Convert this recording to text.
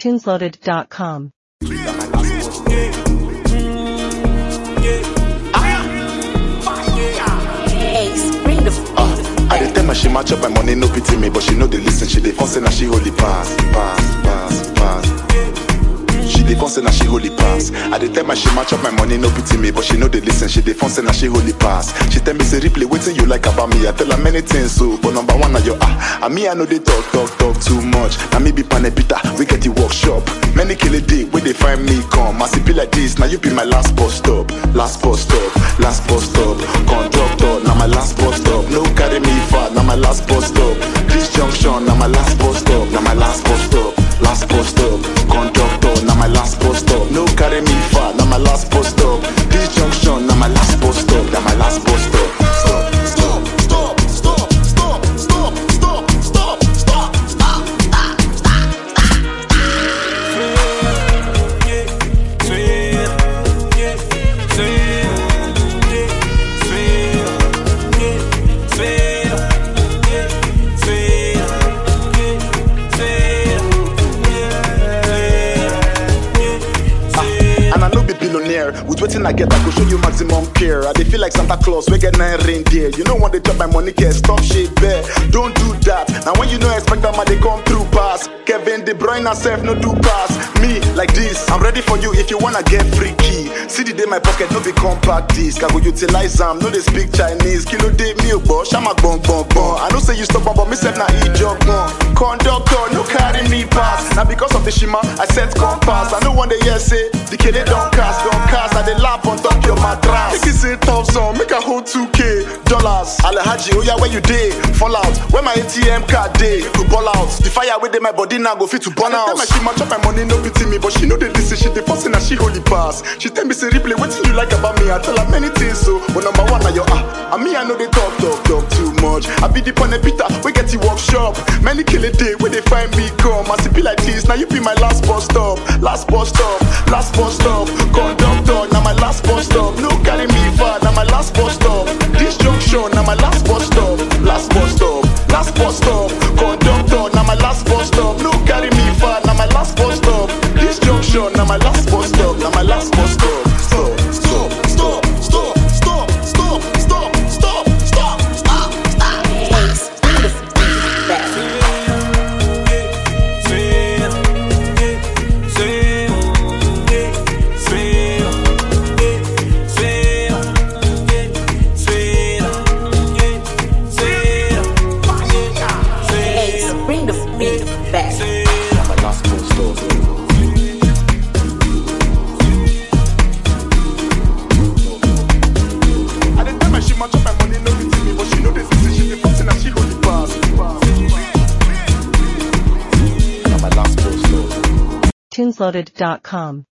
tunesloaded.com. Ace, bring the Uh, I dey tell my she match up my money, no pity me, but she know the listen. She dey phone say na she holy pass, pass, pass, pass. She dey phone say na she holy pass. I dey tell my she match up my money, no pity me, but she know the listen. She dey phone say na she holy pass. She tell me say replay wetin you like about me. I tell her many things so, but number one na your ah. And me I know they talk talk talk too much. Na me be pane Peter, we get the workshop. Many kill a day where they find me come. As it be like this, now you be my last bus stop, last bus stop, last bus stop. Conductor, now my last bus stop. No carry me far, now my last bus stop. This junction, now my last bus stop, now my last bus stop, last bus stop. Conductor, now my last bus stop. No carry me far, now my last bus stop. This junction, now my last bus stop, now my last bus stop. Stop, stop, stop, stop, stop, stop, stop, stop, stop. And I no be billionaire. With waiting I get, I go show you maximum care. I dey feel like Santa Claus, we get nine reindeer. You know when they chop my money, can stop shit bear. Don't do that. Now when you know expect that man, they come through pass. Kevin De Bruyne herself no do pass. Me like this, I'm ready for you if you wanna get freaky. See the day my pocket no be compact disc. I go utilize am, no they speak Chinese. Kilo day me bo, shama bon bon bon. I know say you stop but me self na e job one. Conductor no carry me pass. Now because of the shima, I set compass. I know one day yes say the kid don't cast, don't cast. I dey lap on top your mattress. Make it say thousand, make a hold 2k dollars. Alhaji, oh yeah, where you day? Fall out. Where my ATM card day? To ball out. The fire with my body now go fit to burn out. Tell my she match up my money, no pity me, but she know the listen. She the first and she holy pass. She tell me say replay, what you like about me? I tell her many things so, but number one now your ah. And me I know they talk talk talk too much. I be the pane Peter, we get the workshop. Many kill a day where they find me come. As it be like this, now you be my last bus stop, last bus stop, last bus stop. Conductor, now my last bus stop. No carry me far, now my last bus stop. This junction, now my last bus stop, last bus stop, last bus stop. Conductor, now my last bus stop. No carry me far, now my last bus stop. This junction, now my last bus stop, now my last bus stop. Stop, stop, stop, stop, stop, stop, stop, stop, stop, stop, stop. Ace, bring the back. Ace, bring the beat back. Now my last bus stop. I dey tell my she match up my money, no pity me, but she know this is she the first and she hold the pass. Now my last bus stop. tunesloaded.com.